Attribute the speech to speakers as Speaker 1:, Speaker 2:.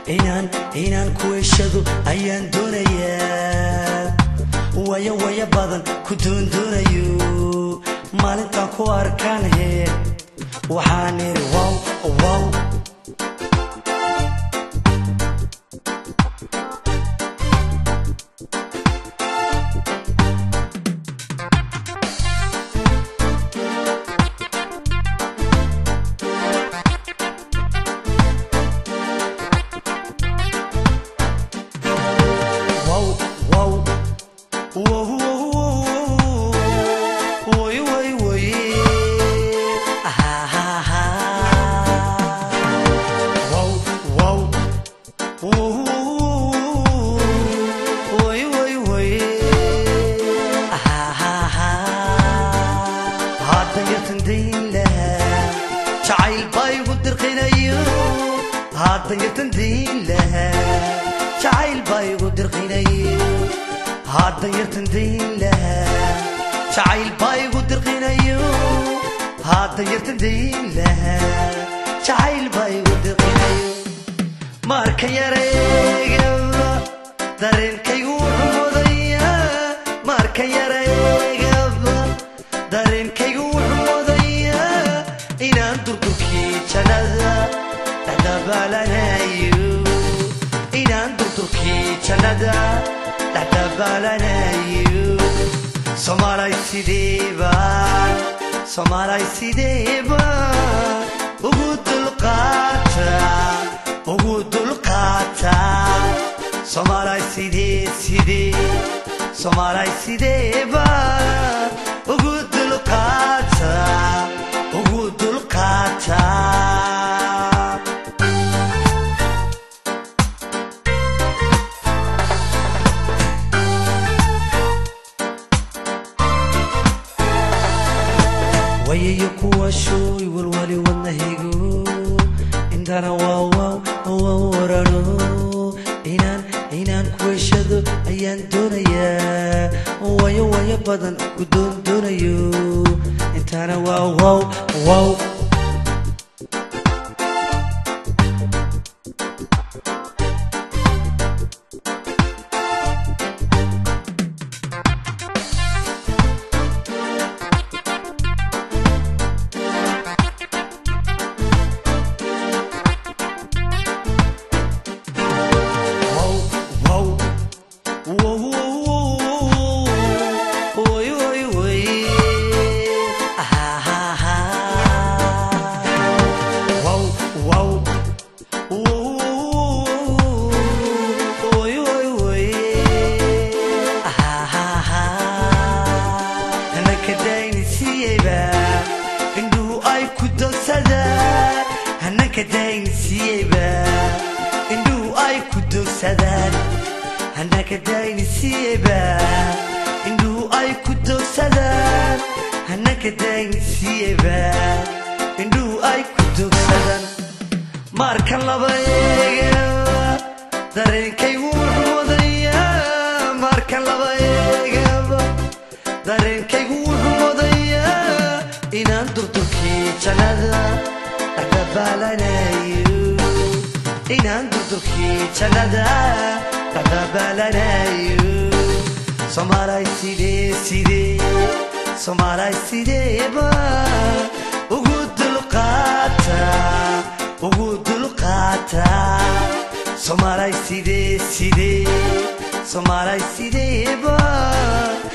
Speaker 1: inaan inaan ku heshado ayaan doonayaa waya waya badan ku doondoonayo maalintaan ku arkaan hee waxaan idhi wow wow wow wow wow way way way ha ha ha wow wow way way way ha ha ha hadda yartan dayn lahaa jacayl baa igu dirqinayo hadda yartan dayn lahaa jacayl baa igu dirqinayo hadda yartan dayn lahaa jacayl baa igu dirqinayo hadda yartan dayn lahaa jacayl baa igu dirqinayo marka yareegaba dareenkaygu wuxuu mudaya marka yareegaba dareenkaygu wuxuu mudaya inaan durdurkii jannada dhexdabaalanayo inaan durdurkii jannada dhexdabaalanayo soomaalay sideebaan soomaalay sideebaan ugu dulqaata ugu dulqaata soomaalay sidee sidee soomaalay sideebaan ugu dulqaata ugu dulqaata wayayo kuwa shooy walwali wadnahaygu intana waa waaw waa warano inaan inaan ku heshado ayaan doonayaa wayo wayo badan ku doon doonayo intana waa waaw waaw wow wow wow wow way way way ha ha ha wow wow wow way way way ha ha ha hanaka daynisiiyeyba indhuhu ay ku dogsadaan hanaka daynisiiyeyba indhuhu ay ku dogsadaan hanaka daynisiiyeyba indhuhu ay ku dogsadaan hanaka daynisiiyeyba indhuhu ay ku dogsadaan marka laba eegaba dareenkaygu wuxuu wadayaa marka laba eegaba dareenkaygu wuxuu wadayaa inaan durdurkii jannada dhexdabaalanayo inaan durdurkii jannada dhexdabaalanayo soomaalay sidee sidee soomaalay sideeba ugu dulqaata ugu dulqaata soomaalay sidee sidee soomaalay sideeba